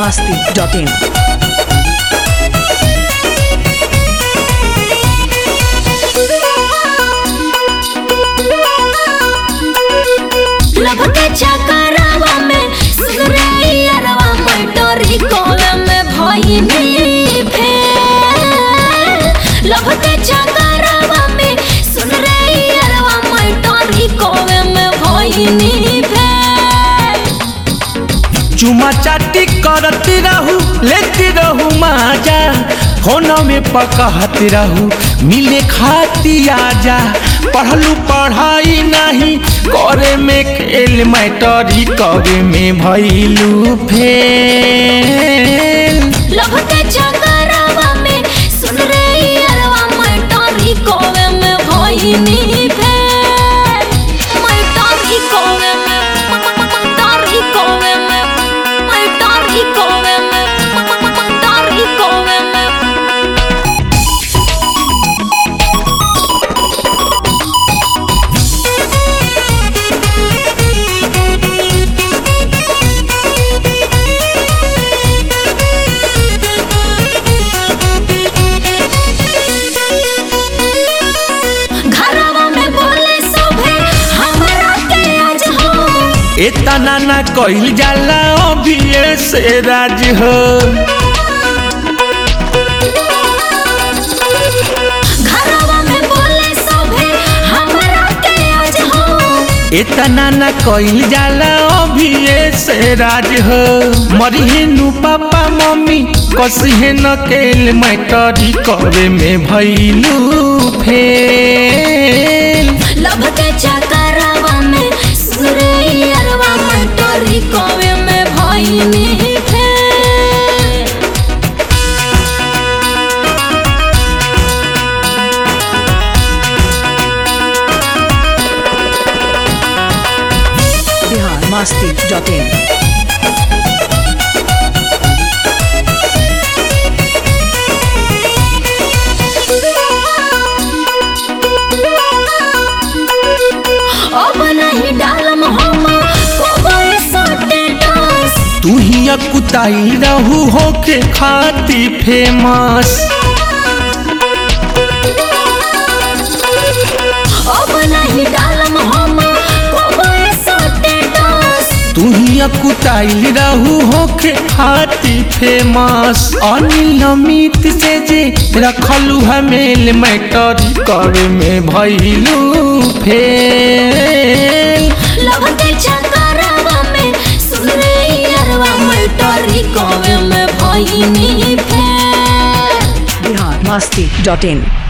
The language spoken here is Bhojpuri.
masti.in. लब के चकरावा में सुरैयरवा मटोरी कोवे में भइनी भेल लब के चकरावा में सुरैयरवा मटोरी कोवे में भइनी भेल चुमा चाटी करती रहू लेती रहू माजा फोन में पकहती रहू मिले खाती आजा पढ़लू पढ़ाई नहीं करे में खेल मैटरी करे में भैलू फेल लब के चकरावा में सुरैयरवा मटोरी कोवे में भइनी भेल मटोरी कोवे में मटोरी कोवे में मटोरी कोवे में मटोरी कोवे में घरवा में बोले सोभे हमरा के आज हो इतना ना कहिल जाला अभी से राज हो घरवा में बोले सोभे हमरा के आज हो इतना न कइल जाला अभी से राज हो मरिहेनु पापा मम्मी कसिहे न केल मैटरी करे में भैलू फेल लब के चकरावा में सुरैयरवा मटोरी कोवे में भइनी भेल Bihar masti.in. अब नहीं डालम हम कोबे सोटे डांस तू ही अकुताई रहू होके खाती फेमस अब नहीं डालम हम कोबे सोटे डांस तू ही अकुताई रहू होके खाती फेमस अनिल अमित से जे रखलू हमेल मैटरी करे में भैलू फेल लब के चकरावा में सुरैयरवा मटोरी कोवे में भइनी भेल Bihar masti.in.